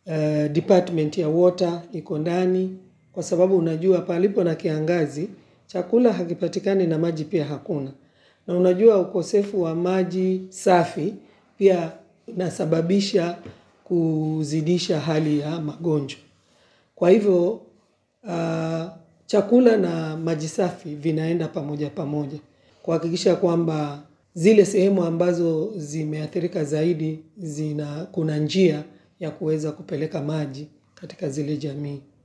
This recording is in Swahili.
uh, department ya water iko ndani, kwa sababu unajua palipo na kiangazi chakula hakipatikani na maji pia hakuna, na unajua ukosefu wa maji safi pia inasababisha kuzidisha hali ya magonjwa. Kwa hivyo uh, chakula na maji safi vinaenda pamoja pamoja kuhakikisha kwamba zile sehemu ambazo zimeathirika zaidi zina kuna njia ya kuweza kupeleka maji katika zile jamii.